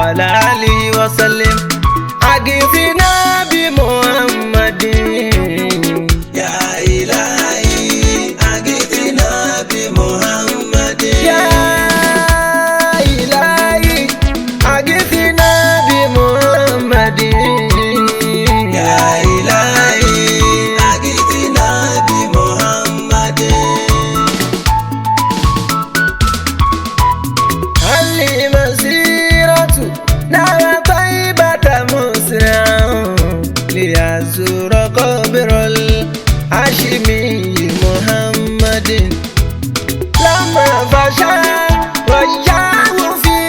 وعلى آله وسلم أغثنا بمحمد يا إلهي أغثنا بمحمد يا إلهي أغثنا بمحمد يا إلهي أغثنا بمحمد هل مسيرة نار طيبة مسرعا ليزور قبر الهاشمي محمد لما فشى وجاه في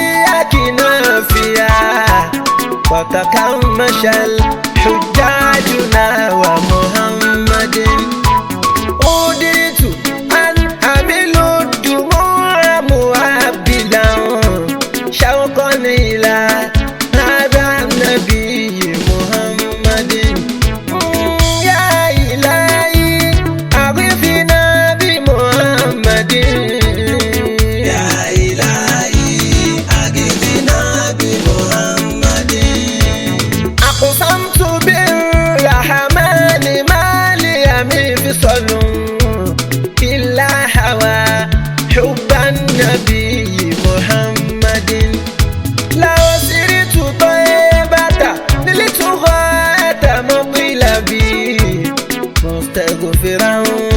أكنافها وتكمش الحجاجنا ومحمد أوديت أن أمل الدموع مهبلا شوقا إلى هذا النبي محمد يا إلهي أغثنا بمحمد يا إلهي أغثنا بمحمد أقسمت بالرحمن ما لي من فصل إلا هوى حب النبي محمد لو سرت طيبة نلت غاية مطلبي مستغفرا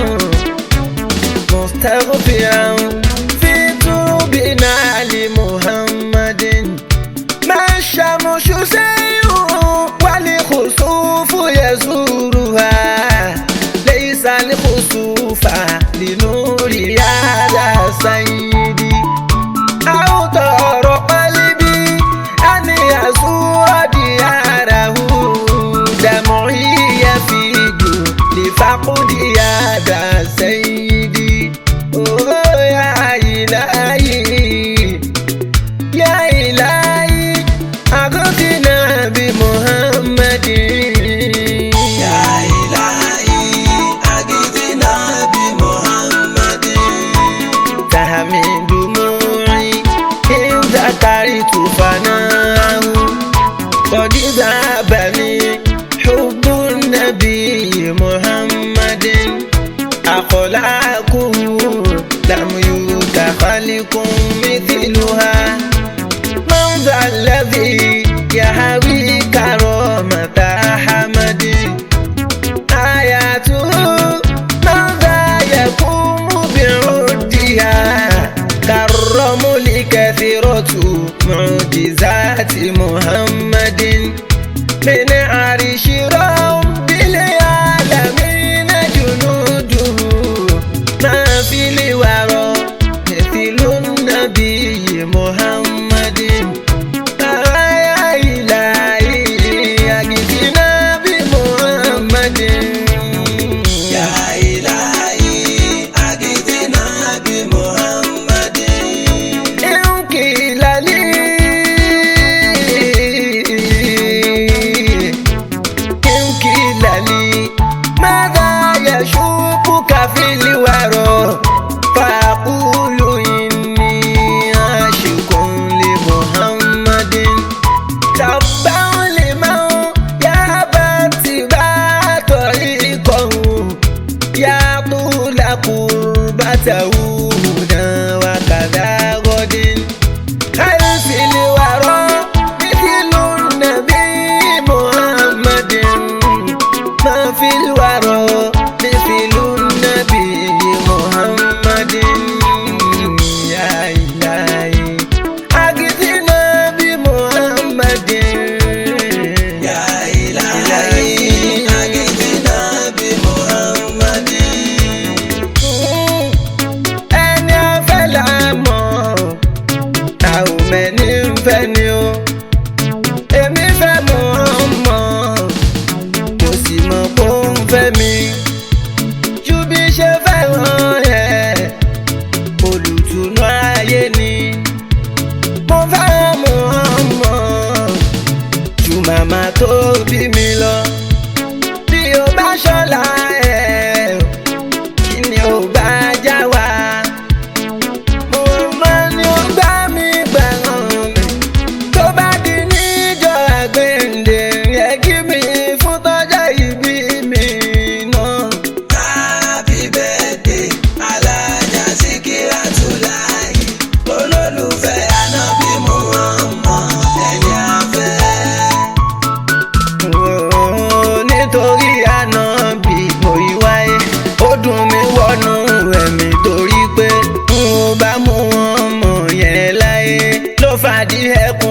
مستغفرا في توبنا لمحمد ما الشمس سيء والخسوف يزورها ليس الخسوف لنور هذا سيدي أوتر قلبي أن يزور دياره دمعي يفيد لفقد هذا سيدي أوه يا إلهي يا إلهي أغثنا بمحمد يا إلهي أغثنا بمحمد تهمي دموعي إن ذكرت فناه قد ذهبني حب النبي محمد أخلاقه لم يوت خلق مثلها من ذا الذي يهوي كرامة أحمد آياته من ذا يقوم بعدها كالرمل كثيرة معجزات محمد من عرش رب العالمين جنوده ما في الورى مثل النبي محمد يا إلهي أجدنا بمحمد يا إلهي أغثنا بمحمد إن قيل لي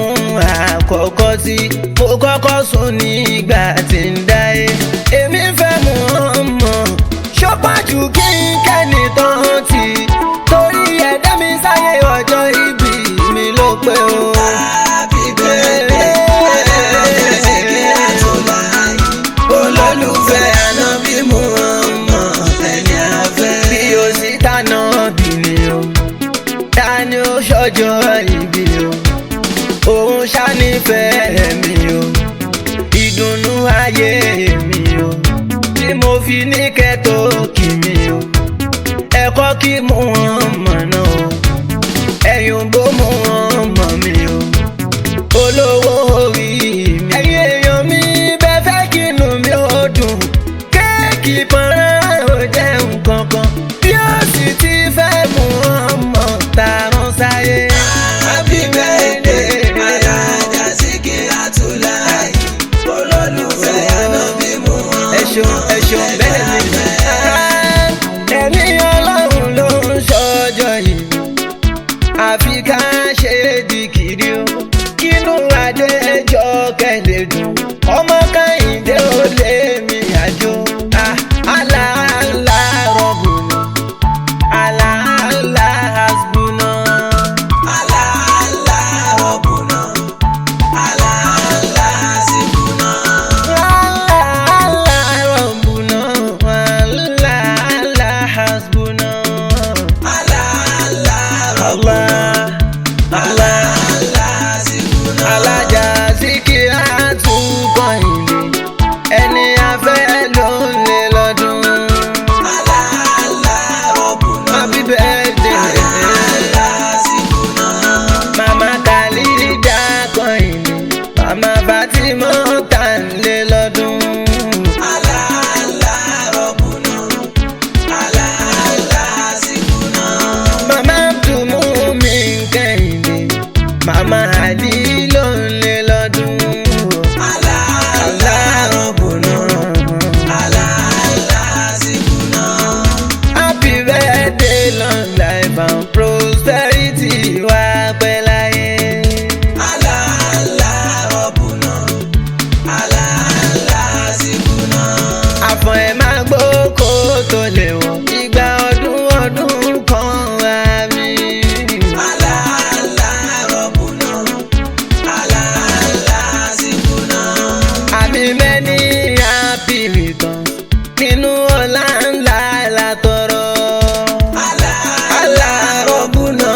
àkọ́kọ́ tí mo kọ́kọ́ sùn nígbà tí ń dáyé èmi fẹ́ mú ọmọ ṣọ́pàjù kí n kẹ́ni tán ti torí ẹ̀dá mi sáyé ọjọ́ ìbí mi ló pé o. Happy birthday, Adébáyọ̀ Síkírátù láàyè. Olólùfẹ́ Ànábì Muhammad ẹni afẹ́. bí o sì dáná bí mi o ta ni ó ṣọjọ́ ìbí o òun ṣànífẹ̀ẹ́ mi o ìdùnnú ayé mi o tí mo fi ní kẹ́tọ́ kì mí o ẹ̀kọ́ kí mú wọn mọ̀ náà o ẹ̀yùn bó mú wọn mọ̀ mi o olówó orí mi. ẹ̀yin èèyàn mi bẹ́ẹ̀ fẹ́ kí inú mi ó dùn kéèkì pọ́nrán ò jẹ́ nǹkan kan bí ó sì ti fẹ́ mú ọmọ tààrùn sáyé. Happy birthday, Alájà Síkírátù láàyè. Olólùfẹ́ Ànábì Muhammad ẹ̀ṣọ́ ẹ̀ṣọ́ bẹ́ẹ̀ ni. ẹ̀mí ọlọ́run ló ń ṣọjọ́ yìí àfi ká ṣe dìkìrì o kínú adéjọ́ kẹ́lẹ́ dùn ọmọ kẹ́hìndé ó lé mi àjò aláàlá rọ̀bùnà aláàlá hasbùnà. Allah, Allah, Rabbuna. Allah, Allah, Sibuna. aláàlá rọ̀bùnà aláàlá hasbùnà. Allah, Allah, Rabbuna. Allah, Allah. Allah, Sibuna. alájà síkírà tún kọ́hìndé ẹni afẹ́ ló ń lé lọ́dún. Allah, Allah, Rabbuna. happy birthday Allah, Sibuna. mama khalida kọ́hìndé mama fatima tá ń lé lọ́dún. Allah, Allah, Rabbuna. Allah, Allah, Sibuna. mama abdulmumin kẹ́hìndé mama ali ló ń lé lọ́dún. Allah, Allah, Rabbuna. Allah, Allah, Sibuna. happy birthday long life and prosperity wá pẹ́ láyé. Allah, Allah, Rabbuna. Allah, Allah, Sibuna. àfọ̀n ẹ̀ máa gbó kó tó lè wọ̀ ìgbà ọdún ọdún kan wá mi. Allah, Allah, Rabbuna. Allah, Allah, Sibuna. àmì mẹ́ni happy returns nínú ọ̀la ńlá látọrọ. Allah, alárọ̀bùnà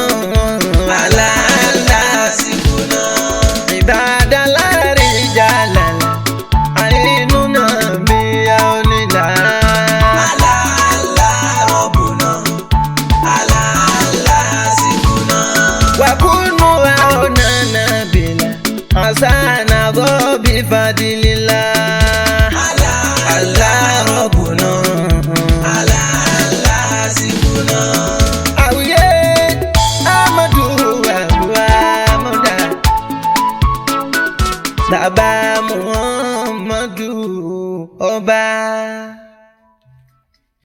aláàlá Sibuna. ìdáadáa láàrin ìjà lálẹ́ àìnú náà bí a ò nílà. Allah, Allah, Rabbuna. Allah, Allah, Sibuna. wakunu aonana bila asana gobi fadilila Allah, Allah Rabbuna Allah, Allah, Sibuna. awiye amadu abuwa muda baba muhammadu ọba.